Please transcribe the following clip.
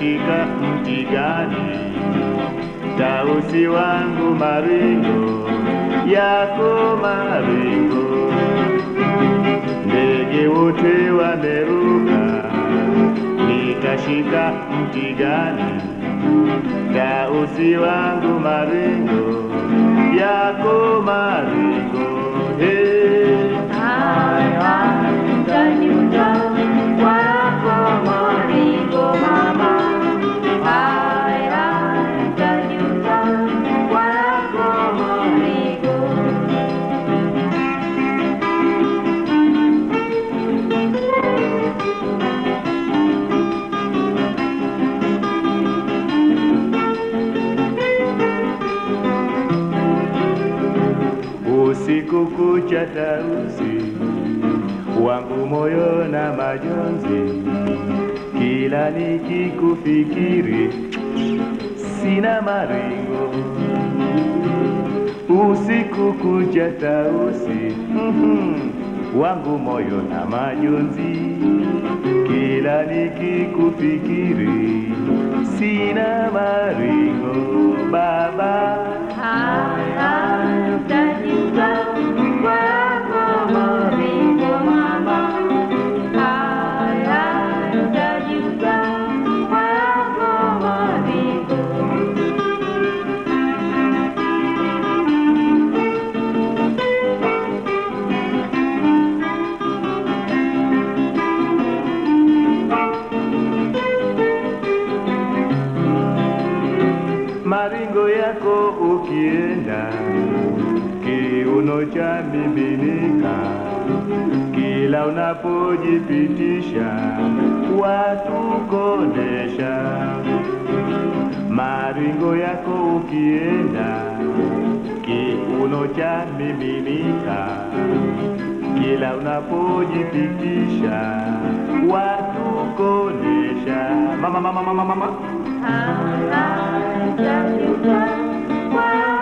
nitashika mti gani? Tausi wangu maringo yako maringo, ndege wote wameruka, nitashika mti gani? Tausi wangu maringo yako maringo, hey. Hai, hai, utajuta kwa yako maringo mama. Hai, hai, utajuta kwa yako maringo. Usiku kucha tausi wangu moyo na majonzi, kila nikikufikiri sina maringo. Usiku kucha tausi mhm, wangu moyo na majonzi, kila nikikufikiri sina maringo baba. Hai, hai, utajuta kwa yako maringo mama. Hai, hai, utajuta kwa yako maringo. maringo yako ukienda, kiuno cha miminika, kila unapojipitisha watu kondesha. Maringo yako ukienda, kiuno cha miminika, kila unapojipitisha watu kondesha. Mama, mama, mama, mama. Hai, hai, utajuta kwa